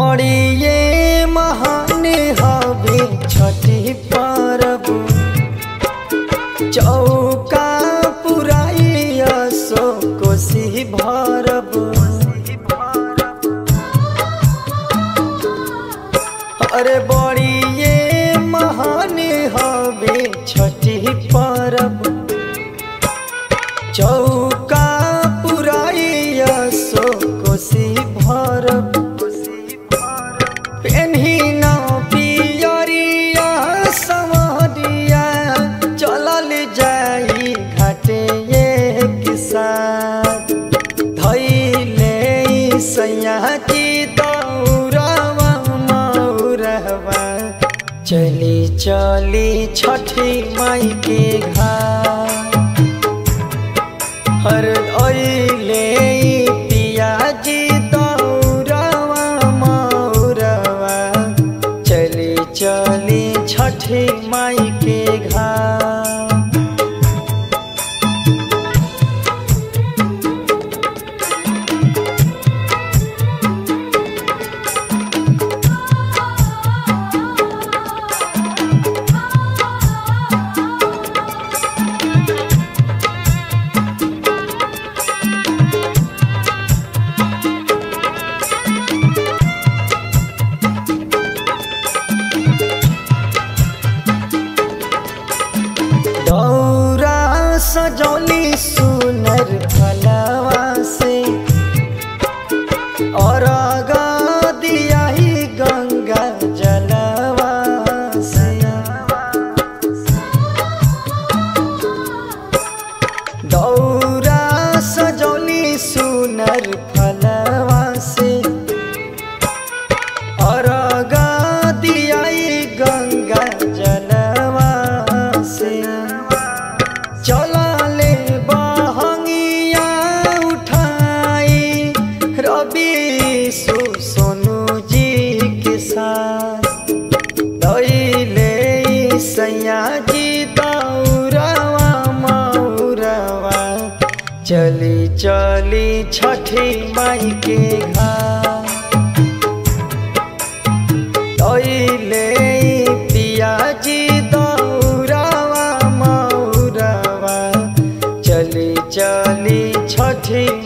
बड़ी ये महान हवे छठी परब चौका पुराई सो कोसी भरब अरे बड़ी ये महान हवे छठी परब चौका पुराई सो कोसी भरब पेन्ही न पियरिया समरिया चलल जाई घाटे ये किसान धैले सैया की दौरवा मौरवा चली चली छठी माई के घाट हर ओइले पियाजी दौरवा मौरवा चली चली छठी माई के घाट दौरा सजौली सुनर फलवा से और दिया ही गंगा जलवा से दौरा सजौली सुनर फलवा से और दिया ही गंगा जलवा से चलाले बहंगिया उठाई रवि सु सोनू जी के साथ दैले सैया जी दौरवा मौरवा चली चली छठी माई के घाट दैले पियाजी दौरवा मौरवा चली चली छठी